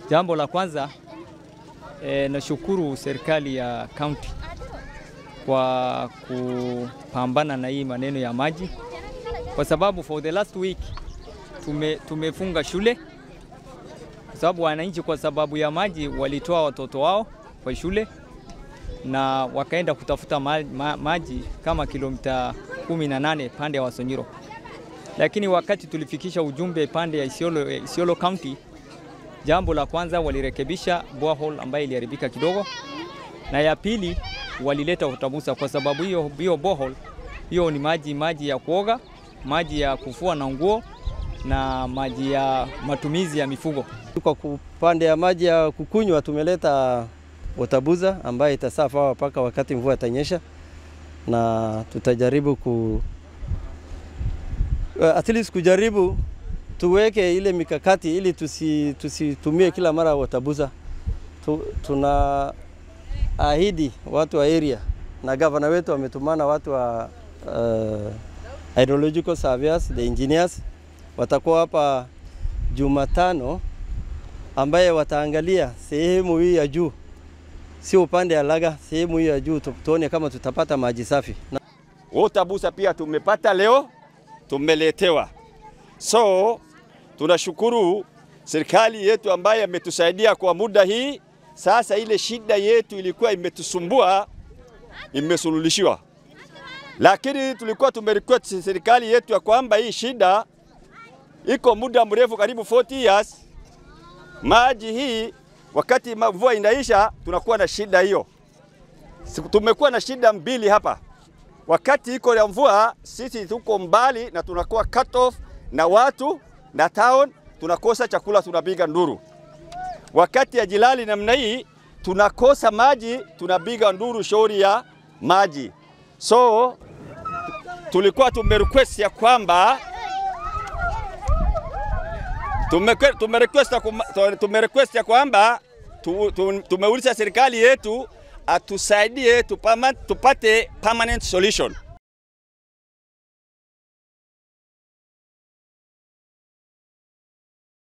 Jambo la kwanza e, nashukuru serikali ya kaunti kwa kupambana na hii maneno ya maji, kwa sababu for the last week tume, tumefunga shule kwa sababu wananchi, kwa sababu ya maji, walitoa watoto wao kwa shule na wakaenda kutafuta ma, ma, maji kama kilomita 18 pande ya Wasonyiro, lakini wakati tulifikisha ujumbe pande ya Isiolo, Isiolo County, jambo la kwanza walirekebisha borehole ambayo iliharibika kidogo, na ya pili walileta utabusa, kwa sababu hiyo hiyo borehole hiyo ni maji maji ya kuoga, maji ya kufua na nguo na maji ya matumizi ya mifugo. Kwa upande ya maji ya kukunywa tumeleta watabuza ambayo itasafa mpaka wakati mvua itanyesha, na tutajaribu ku at least kujaribu tuweke ile mikakati ili tusi, tusitumie kila mara watabuza. Tu, tuna ahidi watu wa area na gavana wetu wametumana watu wa uh, hydrological surveyors, the engineers watakuwa hapa Jumatano ambaye wataangalia sehemu hii ya juu, sio upande ya Laga, sehemu hii ya juu, tuone kama tutapata maji safi. Watabusa pia tumepata leo, tumeletewa. So tunashukuru serikali yetu ambaye ametusaidia kwa muda hii. Sasa ile shida yetu ilikuwa imetusumbua imesuluhishiwa, lakini tulikuwa tumerequest serikali yetu ya kwamba hii shida iko muda mrefu, karibu 40 years. Maji hii wakati mvua inaisha, tunakuwa na shida hiyo. Tumekuwa na shida mbili hapa. Wakati iko ya mvua, sisi tuko mbali na tunakuwa cut off na watu na town, tunakosa chakula, tunapiga nduru. Wakati ya jilali namna hii, tunakosa maji, tunapiga nduru shauri ya maji. So tulikuwa tumerequest ya kwamba tumerequest tumerequest ya kwamba tumeuliza serikali yetu atusaidie tupate permanent solution.